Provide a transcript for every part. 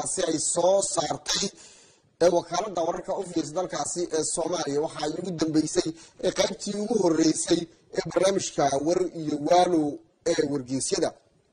tamartaasi ay soo saartay ee wakaalada wararka u fiirsa dalkaasi ee soomaaliya waxa ay ugu dambeysay ee qaybtii ugu horeysay ee barnaamijka war iyo waano ee wargeysyada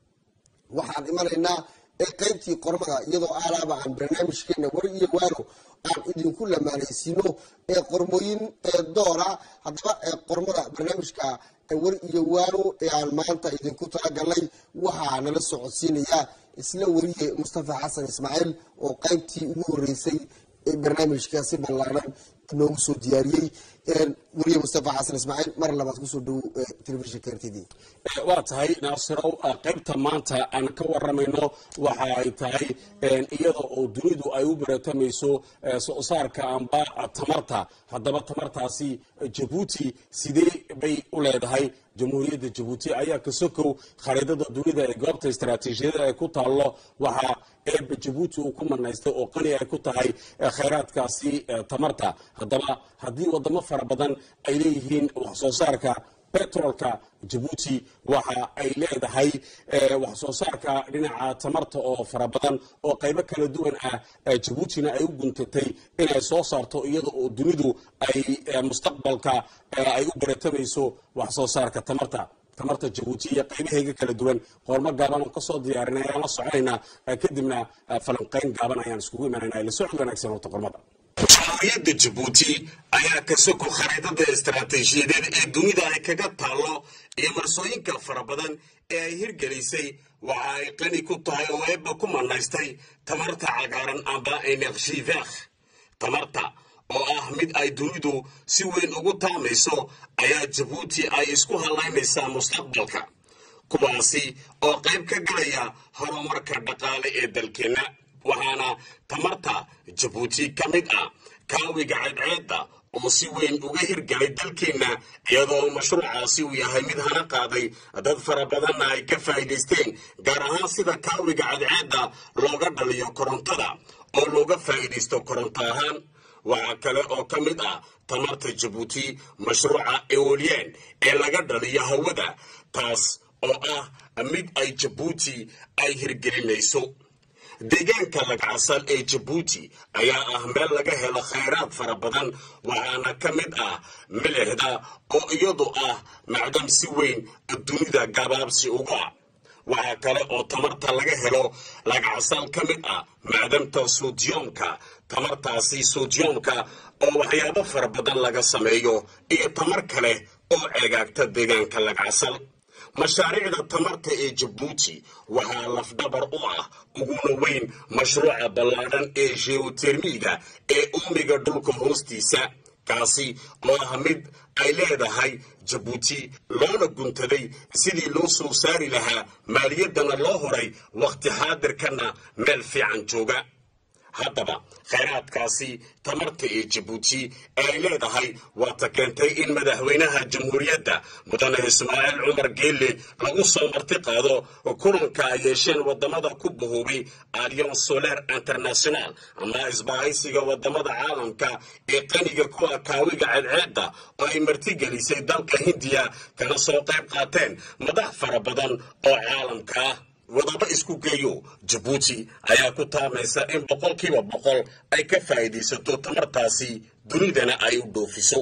waxaan imanaynaa ee qaybtii qormada iyadoo aalaaba aan barnaamijkeena war iyo waano aan idinku lamaanaysiino ee qormooyin ee doora haddaba ee qormada barnaamijka war iyo waano ee aan maanta idinku talagalnay waxaa nala socodsiinayaa isla wariye mustafa xasan ismaaciil oo qaybtii ugu horeysay ee barnaamijkaasi ballaaran inoogu soo diyaariyey wariye mustafa xasan ismaaciil mar labaad kusoo dhow telefishinka r t d waa tahay naasirow qaybta maanta aan ka waramayno waxa ay tahay iyada oo dunidu ay u baratamayso soo saarka amba tamarta haddaba tamartaasi jabuuti sidee bay u leedahay jamhuuriyadda jabuuti ayaa ka sokow khariidada dunida ee goobta istaraatiijiyada ay ku taallo waxaa eeba jabuuti uu ku manaystay oo qani ay ku tahay khayraadkaasi tamarta haddaba haddii wadamo fara badan ay leeyihiin wax soo saarka betrolka jabuuti waxa ay leedahay wax soo saarka dhinaca tamarta oo fara badan oo qaybo kala duwan ah jabuutina ay u guntatay inay soo saarto iyada oo dunidu ay mustaqbalka ay u baratamayso wax soo saarka tamarta tamarta jabuuti iyo qaybaheega kala duwan qoormo gaaban oo kasoo diyaarinay ayaan la soconaynaa kadibna falanqayn gaaban ayaan iskugu imanayna la socod wanaagsan horta qormada jamhuuriyadda jabuuti ayaa ka soko khariidada istaraatiijiyadeed ee dunida ay kaga taallo iyo marsooyinka fara badan ee ay hirgelisay waxa ay qani ku tahay oo eebba ku manaystay tamarta cagaaran amba energivekh tamarta oo ah mid ay dunidu si weyn ugu taamayso ayaa jabuuti ay isku hallaynaysaa mustaqbalka kuwaasi oo qayb ka galaya horumarka dhaqaale ee dalkeenna waxaana tamarta jabuuti ka mid ah kaawiga cadceedda oo si weyn uga hirgalay dalkeenna iyadoo mashruucaasi uu yahay mid hana qaaday dad fara badanna ay ka faa'iidaysteen gaar ahaan sida kaawiga cadceedda looga dhaliyo korontada oo looga faa'iidaysto koronto ahaan waxaa kale oo ka mid ah tamarta jabuuti mashruuca eolien ee laga dhaliyo hawada taas oo ah mid ay jabuuti ay hirgelinayso deegaanka lagcasal ee jabuuti ayaa ah meel laga helo khayraad fara badan waxaana ka mid ah milixda oo iyadu ah macdam si weyn dunida gabaabsi uga waxaa kale oo tamarta laga helo lagcasal ka mid ah macdamta sodiyomka tamartaasi sodiyomka oo waxyaabo fara badan laga sameeyo iyo tamar kale oo ceegaagta deegaanka lagcasal mashaariicda tamarta ee jabuuti waxaa lafdhabar u ah uguna weyn mashruuca ballaadhan ee geotermiga ee uumiga dhulka hoostiisa kaasi oo ah mid ay leedahay jabuuti loona guntaday sidii loo soo saari lahaa maaliyaddana loo horay wakhti xaadirkana meel fiican jooga haddaba khayraadkaasi tamarta ee jabuuti ee ay leedahay waata keentay in madaxweynaha jamhuuriyadda mudane ismaaciil cumar geelle lagu soo marti qaado kulanka ay yeesheen wadamada ku bahoobay allion soler international ama isbahaysiga wadamada caalamka ee qaniga kuwa kaawiga cadceedda oo ay martigelisay dalka hindiya kana soo qayb qaateen madax fara badan oo caalamka ah wadaba isku geeyo jabuuti ayaa ku taamaysa in boqolkiiba boqol ay ka faa'iidaysato tamartaasi dunidana ay u dhoofiso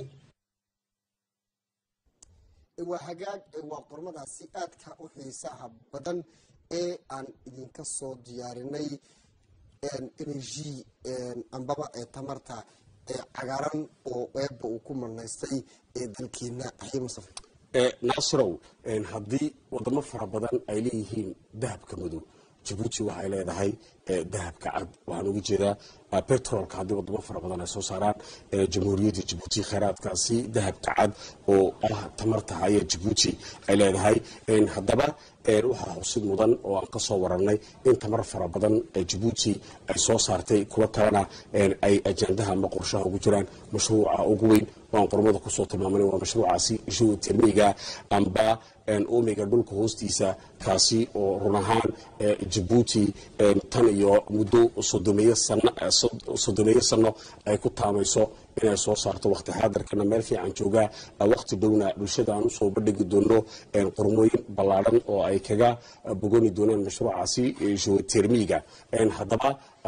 waa hagaag waa qormadaasi aadka u xiisaha badan ee aan idinka soo diyaarinay energy ambaba ee tamarta ee cagaaran oo eebba uu ku manaystay ee dalkeena axye mustafa naasirow haddii wadamo fara badan ay leeyihiin dahabka madow jabuuti waxay leedahay dahabka cad waxaan uga jeedaa betrolka haddii wadamo fara badan ay soo saaraan jamhuuriyadda jabuuti khayraadkaasi dahabka cad oo ah tamarta ayaa jabuuti ay leedahay haddaba waxaa xusid mudan oo aan ka soo wararnay in tamar fara badan jabuuti ay soo saartay kuwo kalena ay ajandaha ama qorshaha ugu jiraan mashruuca ugu weyn waan qormada kusoo tilmaamana waa mashruucaasi geotermiga amba uumiga dhulka hoostiisa kaasi oo run ahaan jabuuti tan iyo muddo sodomeeyo sano ay ku taamayso inay soo saarto waqti xaadirkana meel fiican joogaa waqti dhowna bulshada aan usoo bandhigi doono qormooyin ballaadhan oo ay kaga bogoni doonaan mashruucaasi geotermiga haddaba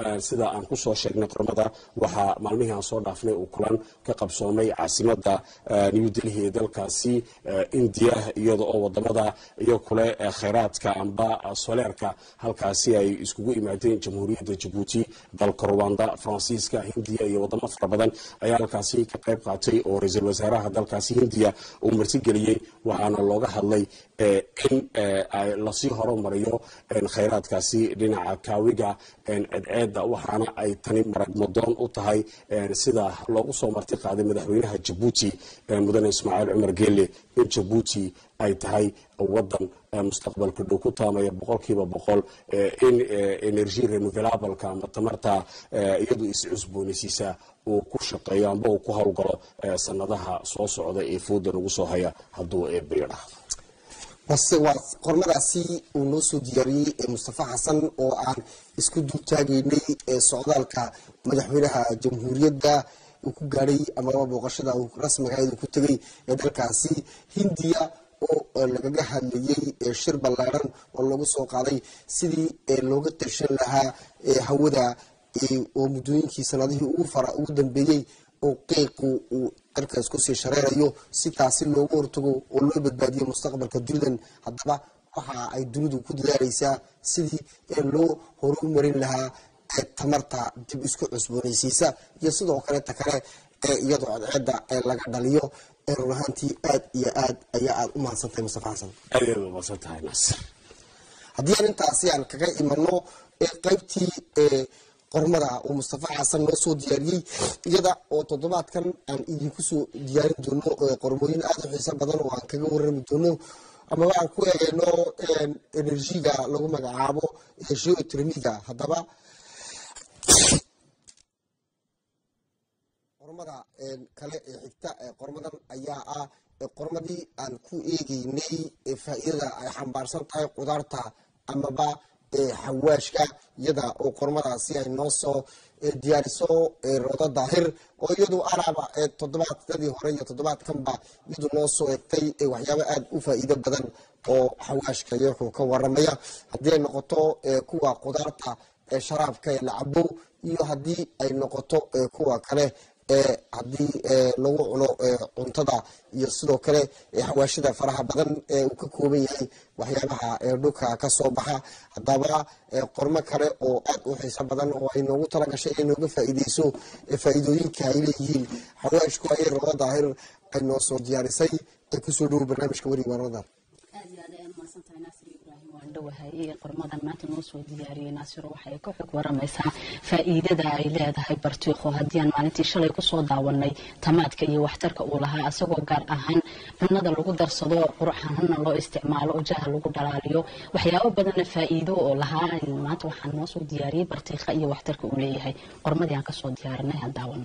sida aan kusoo sheegnay qormada waxaa maalmihii aan soo dhaafnay uu kulan ka qabsoomay caasimada new delhi ee dalkaasi indiya iyada oo wadamada iyo kule khayraadka amba soleerka halkaasi ay iskugu yimaadeen jamhuuriyadda jabuuti dalka ruwanda faransiiska hindiya iyo wadamo fara badan ayaa halkaasi ka qayb qaatay oo ra-iisul wasaaraha dalkaasi hindiya uu martigeliyey waxaana looga hadlay in lasii horumariyo khayraadkaasi dhinaca kaawiga cedceeda waxaana ay tani maragmadoon u tahay sida loogu soo marti qaaday madaxweynaha jabuuti mudane ismaaciil cumar geele in jabuuti ay tahay wadan mustaqbalka dhow ku taamaya boqolkiiba boqol in energy renewalableka ama tamarta iyadu is-cusboonaysiisa uu ku shaqeeyo amba uu ku howlgalo sanadaha soo socda ee fooda lagu soo haya hadduu eebiyo dhahdo base waa qormadaasi uu noo soo diyaariyey mustafa xasan oo aan isku dultaagaynay socdaalka madaxweynaha jamhuuriyadda uu ku gaadhay amaba booqashada rasmigaed uu ku tegay ee dalkaasi hindiya oo lagaga hadlayey shir ballaaran oo lagu soo qaaday sidii looga tashan lahaa hawada oo muddooyinkii sanadihii ugu dambeeyey oo qeyqu uu dalkaas kusii shareerayo si taasi loogu hortago oo loo badbaadiyo mustaqbalka dunidan haddaba waxa ay dunidu ku dadaaleysaa sidii loo horumarin lahaa tamarta dib isku cusboonaysiisa iyo sidoo kaleeta kale iyadoo cadceeda laga dhaliyo run ahaantii aad iyo aad ayaa aada u mahadsantahay mustafa xasan aadaad umahadsan tahay naasir haddii aan intaasi aan kaga imano qeybtii qormada uu mustafa xasan noo soo diyaariyey iyada oo toddobaadkan aan idinku soo diyaarin doono qormooyin aada u xiiso badan oo aan kaga warami doono amaba aan ku eegeyno enerjiga lagu magacaabo geotremiga haddaba qormada kale ee xigta qormadan ayaa ah qormadii aan ku eegeynay faa-iidada ay xambaarsan tahay qudaarta amaba xawaashka iyada oo qormadaasi ay noo soo diyaariso rodo daahir oo iyadu araaba toddobaadadii hore iyo toddobaadkanba iyadu noo soo egtay waxyaabo aada u faa-iido badan oo xawaashka iyaku ka waramaya haddii ay noqoto kuwa qudaarta sharaabka ee la cabo iyo haddii ay noqoto kuwa kale haddii lagu cuno cuntada iyo sidoo kale xawaashida faraha badan ee uu ka kooban yahay waxyaabaha dhulka kasoo baxa haddaba qormo kale oo aada u xiiso badan oo ay noogu talagashay inay nooga faa-iideyso faa-iidooyinka ay leeyihiin xawaashku ayay rabo daahir ay noo soo diyaarisay ee kusoo dhowo barnaamijka werigaanada dhawahay qormadan maanta noo soo diyaariyey naasiro waxay ka xog waramaysaa faa-iidada ay leedahay bartiiqo haddii aan maalintii shalay kusoo daawanay tamaadka iyo waxtarka uu lahaa isagoo gaar ahaan cunada lagu darsado qurxahanna loo isticmaalo oo jaha lagu dhalaaliyo waxyaabo badanna faa-iido oo lahaa maanta waxaan noo soo diyaariyey bartiiqa iyo waxtarka uu leeyahay qormadii aan kasoo diyaarinay aan daawano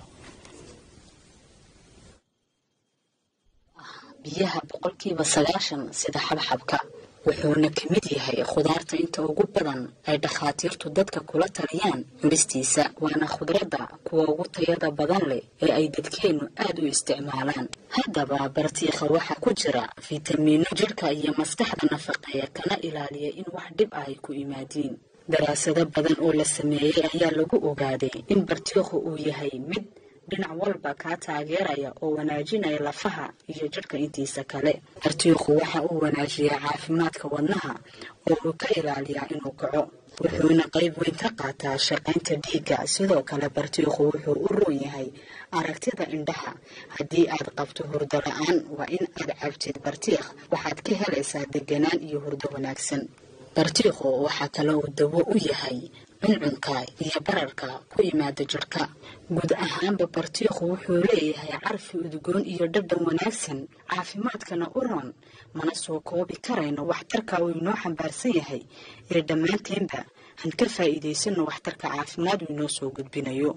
biyaha boqolkiiba sagaashan sida xabxabka wuxuuna ka mid yahay khudaarta inta ugu badan ay dhakhaatiirtu dadka kula taliyaan cunistiisa waana khudradda kuwa ugu tayada badan leh ee ay dadkeennu aada u isticmaalaan haddaba bartiikha waxaa ku jira fitamiino jidhka iyo maskaxda nafaqeeya kana ilaaliya in wax dhib ah ay ku yimaadiin daraasado badan oo la sameeyey ayaa lagu ogaaday in bartiikhu uu yahay mid dhinac walba kaa taageeraya oo wanaajinaya lafaha iyo jidhka intiisa kale bartiikhu waxa uu wanaajiyaa caafimaadka wadnaha oo uu ka ilaaliyaa inuu kaco wuxuuna qayb weyn ka qaataa shaqaynta dhiigga sidoo kale bartiikhu wuxuu u roon yahay aragtida indhaha haddii aad qabto hurdo la-aan waa in aad cabtid bartiikh waxaad ka helaysaa deganaan iyo hurdo wanaagsan bartiikhu waxaa kale uu dawo u yahay cuncunka iyo bararka ku yimaada jidhka guud ahaanba bartiikhu wuxuu leeyahay carfi udgoon iyo dhadhan wanaagsan caafimaadkana u roon mana soo koobi karayno waxtarka uu inoo xambaarsan yahay ee dhammaanteenba han ka faa'iidaysano waxtarka caafimaad uu inoo soo gudbinayo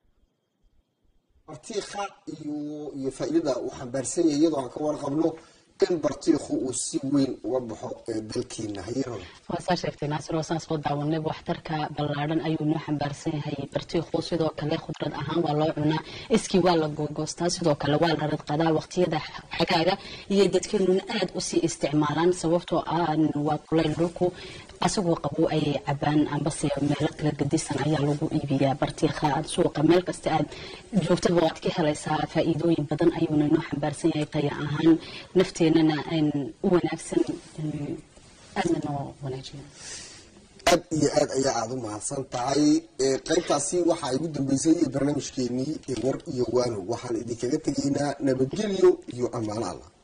bartiikha iyo iyo faa-iidada uu xambaarsan yahay iyadoo aan ka warqabno in bartiikhu uu si weyn uga baxo ee dalkiina hayarada waa saa sheegtay naasir oo saan soo daawanayba waxtarka ballaadhan ayuu noo xambaarsan yahay bartiiku sidoo kale khudrad ahaan waa loo cunaa iskii waa la googoostaa sidoo kale waa la radqadaa waqtiyada xagaaga iyo dadkeenuna aada usii isticmaalaan sababtoo ah waa kulayl dhulku asagoo qabo ayay cabaan ambase meelo kala gadisan ayaa lagu iibiyaa bartiikha suuqa meel kasta aad joogtaba waad ka helaysaa faa-iidooyin badan ayuuna noo xambaarsan yahay taya ahaan nafteenana u wanaagsan aadna noo wanaajiya aad iyo aad ayaa aada u mahadsan tahay qaybtaasi waxaa igu dambeysay barnaamijkeenii war iyo waano waxaan idinkaga tegaynaa nabadgelyo iyo ammaano allah